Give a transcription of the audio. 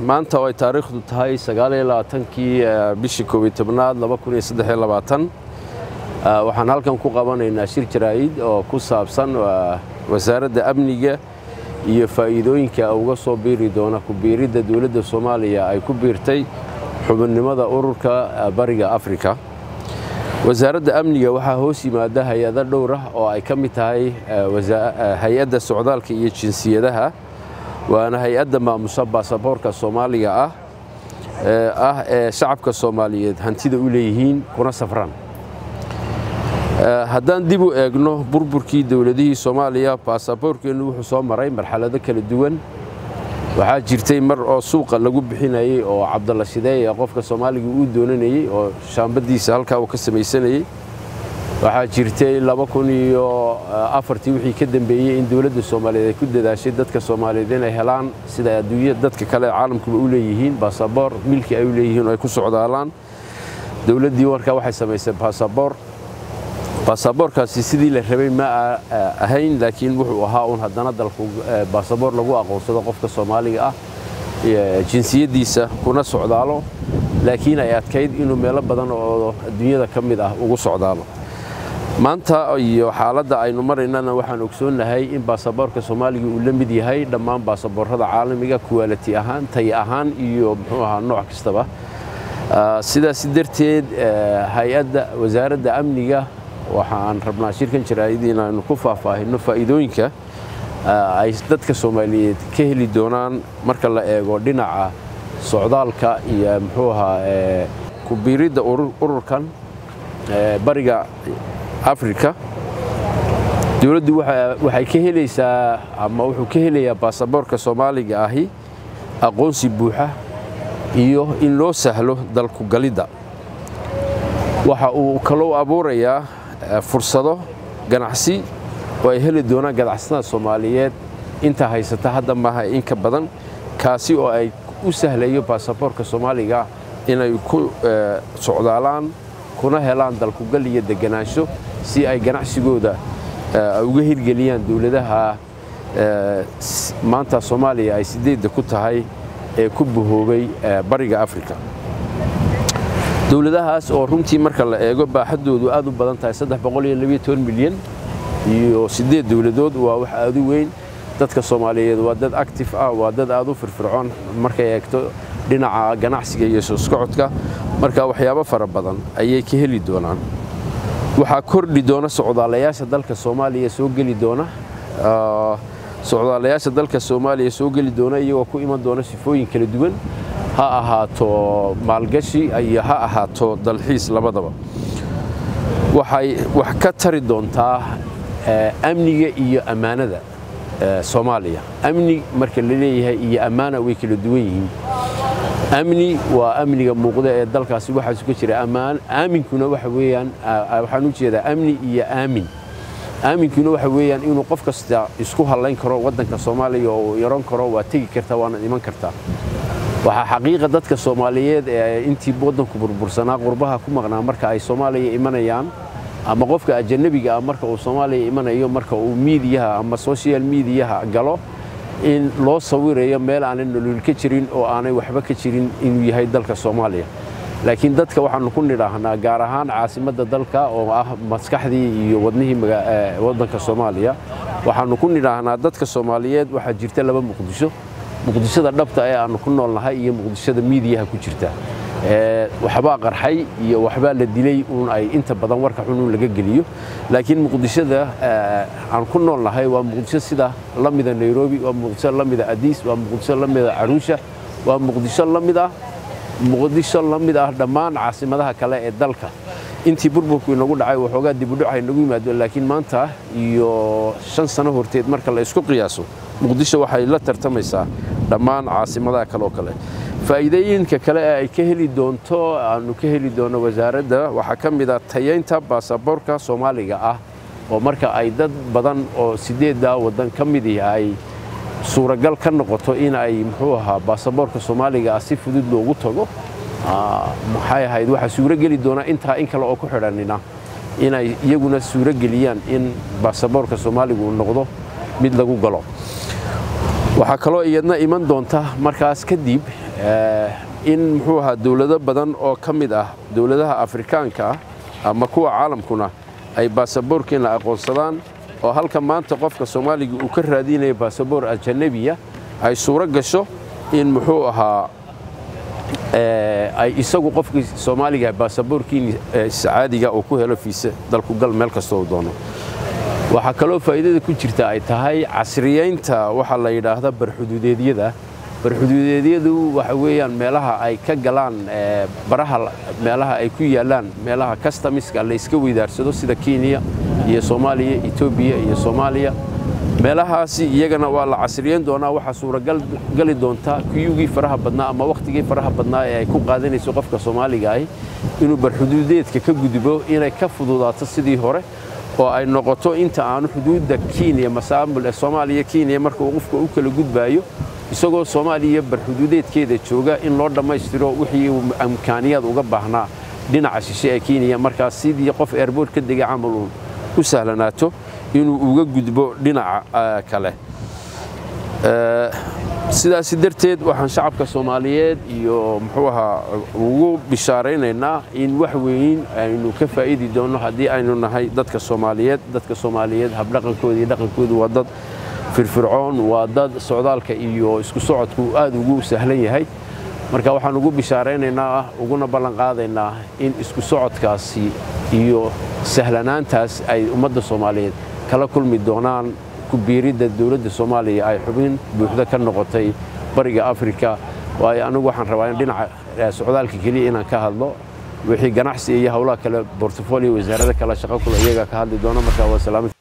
maanta oo ay taariikhdu tahay sagaaliyolabaatankii bishii koob iyo tobnaad laba kun iyo saddex iyo labaatan waxaan halkan ku qabanaynaa shir jaraa'id oo ku saabsan wasaaradda amniga iyo faa'iidooyinka uga soo biiri doona ku biiridda dowladda soomaaliya ay ku biirtay xubinnimada ururka bariga afrika wasaaradda amniga waxaa hoos yimaada hay-ado dhowr ah oo ay ka mid tahay hay-adda socdaalka iyo jinsiyadaha waana hay-adda maamusha baasaboorka soomaaliga ah ah ee shacabka soomaaliyeed hantida u leeyihiin kuna safraan haddaan dib u eegno burburkii dowladihii soomaaliya baasaboorkeennu wuxuu soo maray marxalado kala duwan waxaa jirtay mar oo suuqa lagu bixinayey oo cabdalla shideeya qofka soomaaliga uu doonanayey oo shaambadiisa halkaa uu ka samaysanayey waxaa jirtay laba kun iyo afartii wixii ka dambeeyey in dowladda soomaaliyeed ay ku dadaashay dadka soomaaliyeed inay helaan sida adduunya dadka kale caalamkuba u leeyihiin baasaboor milki ay u leeyihiin oo ay ku socdaalaan dowladdii markaa waxay samaysay baasaboor baasaboorkaasi sidii la rabay ma ahayn laakiin wuxuu ahaa uun haddana dalku baasaboor lagu aqoonsado qofka soomaaliga ah jinsiyaddiisa kuna socdaalo laakiin ay adkayd inuu meelo badan oo adduunyada ka mid ah ugu socdaalo maanta iyo xaaladda aynu maraynana waxaan ogsoonnahay in baasaboorka soomaaliga uu la mid yahay dhammaan baasaboorrada caalamiga kuwaaliti ahaan tay ahaan iyo muxuu ahaa nooc kastaba sidaas darteed hay-adda wasaaradda amniga waxaan rabnaa shirkan jaraa'id inaanu ku faahfaahinno faa'iidooyinka ay dadka soomaaliyeed ka heli doonaan marka la eego dhinaca socdaalka iyo muxuu ahaa ku biiridda ururkan bariga afrika dowladdu waxay ka helaysaa ama wuxuu ka helayaa baasaboorka soomaaliga ahi aqoonsi buuxa iyo in loo sahlo dalku galidda waxa uu kaloo abuurayaa fursado ganacsi oo ay heli doonaan ganacsatada soomaaliyeed inta haysata hadda maaha in ka badan kaasi oo ay u sahlayo baasaboorka soomaaliga inay ku socdaalaan kuna helaan dalkugal iyo deganaansho si ay ganacsigooda uga hirgeliyaan dowladaha maanta soomaaliya ay sideedda ku tahay ee ku bahoobay bariga afrika dowladahaas oo runtii marka la eego baaxaddoodu aad u badan tahay milyan iyo siddeed dowladood waa wax aad u weyn dadka soomaaliyeed waa dad actif ah waa dad aad u firfircoon markay eegto dhinaca ganacsiga iyo soosocodka marka waxyaabo fara badan ayay ka heli doonaan waxaa kordhi doona socdaalayaasha dalka soomaaliya soo geli doona socdaalayaasha dalka soomaaliya soo geli doona iyagoo ku iman doona sifooyin kala duwan ha ahaato maalgashi iyo ha ahaato dalxiis labadaba waxay wax ka tari doontaa amniga iyo ammaanada soomaaliya amni marka la leeyahay iyo ammaana way kala duwan yihiin amni waa amniga muuqda ee dalkaasi waxaasu ka jira ammaan aaminkuna waxa weeyaan waxaan u jeedaa amni iyo aamin aaminkuna waxa weeyaan inuu qof kasta isku hallayn karo waddanka soomaaliya oo yaron karo waa tegi kartaa waana iman kartaa waxaa xaqiiqa dadka soomaaliyeed ee intii waddanku burbursanaa qurbaha ku maqnaa marka ay soomaaliya imanayaan ama qofka ajanabiga ah marka uu soomaaliya imanayo marka uu miidiyaha ama social miidiyaha galo in loo sawirayo meel aanay nolol ka jirin oo aanay waxba ka jirin inuu yahay dalka soomaaliya laakiin dadka waxaanu ku nidhaahnaa gaar ahaan caasimadda dalka oo ah maskaxdii iyo wadnihii waddanka soomaaliya waxaanu ku nidhaahnaa dadka soomaaliyeed waxaa jirta laba muqdisho muqdishada dhabta ee aannu ku noolnahay iyo muqdishada miidiyaha ku jirta waxbaa qarxay iyo waxbaa la dilay uun ay inta badan warka xun uun laga geliyo laakiin muqdishada aan ku noolnahay waa muqdisho sida la mida nairobi waa muqdisho la mida adiis waa muqdisho la mida caruusha waa muqdisho la mid ah muqdisho la mid ah dhammaan caasimadaha kale ee dalka intii burburku inagu dhacay waxoogaa dibudhac inagu yimaado laakiin maanta iyo shan sano horteed marka la isku qiyaaso muqdisho waxay la tartamaysaa dhammaan caasimadaha kale oo kale faa'iidooyinka kale ee ay ka heli doonto aanu ka heli doono wasaaradda waxaa ka mid ah tayaynta baasaboorka soomaaliga ah oo marka ay dad badan oo sideeddaa waddan ka mid ay suuragal ka noqoto in ay muxuu ahaa baasaboorka soomaaliga ah si fudud loogu tago maxay ahayd waxaa suuro geli doonaa intaa in kale oo ku xidhanina inay iyaguna suuro geliyaan in baasaboorka soomaaliga uu noqdo mid lagu galo waxaa kaloo iyadna iman doonta markaas kadib in muxuu ahaa dowlado badan oo ka mid ah dowladaha afrikaanka ah ama kuwa caalamkuna ay baasaboorkeenna aqoonsadaan oo halka maanta qofka soomaaliga uu ka raadinaya baasaboor ajanabiya ay suuro gasho in muxuu ahaa ay isagu qofkii soomaaliga baasaboorkii caadiga uu ku helo fiise dalku gal meel kastoo doono waxaa kaloo faa'iidada ku jirta ay tahay casriyeynta waxaa la yidhaahda barxuduudeedyada barxuduudeedyadu waxa weeyaan meelaha ay ka galaan baraha meelaha ay ku yaallaan meelaha customiska la iska weydaarsado sida kenya iyo soomaaliya etoobiya iyo soomaaliya meelahaasi iyagana waa la casriyeyn doonaa waxaa suuragal gali doontaa kuyugii faraha badnaa ama wakhtigii faraha badnaa ee ay ku qaadanayso qofka soomaaliga ahi inuu barxuduudeedka ka gudbo inay ka fududaato sidii hore oo ay noqoto inta aanu xuduudda kenya masaamul ee soomaaliya kenya marka uu qofka u kala gudbaayo isagoo soomaaliya barxuduudeedkeeda jooga in loo dhammaystiro wixii uu imkaaniyaad uga baahnaa dhinaca shishe ee kenya markaas sidii qof eerboort ka degay camal uun u sahlanaato inuu uga gudbo dhinaca kale sidaasi darteed waxaan shacabka soomaaliyeed iyo muxuu ahaa ugu bishaaraynaynaa in wax weyn aynu ka faa'idi doonno haddii aynu nahay dadka soomaaliyeed dadka soomaaliyeed habdhaqankooda iyo dhaqankoodu waa dad firfircoon waa dad socdaalka iyo isku socodku aad ugu sahlan yahay marka waxaan ugu bishaaraynaynaa uguna ballanqaadaynaa in isku socodkaasi iyo sahlanaantaas ay ummadda soomaaliyeed kala kulmi doonaan kubiiridda dowladda soomaaliya ay xubin buuxda ka noqotay bariga afrika waayo anigu waxaan rabaa in dhinaca socdaalka keliya inaan ka hadlo wixii ganacsi iyo howlaha kale bortofolio wasaarada kale shaqo kule iyaga ka hadli doono marka waa salaamad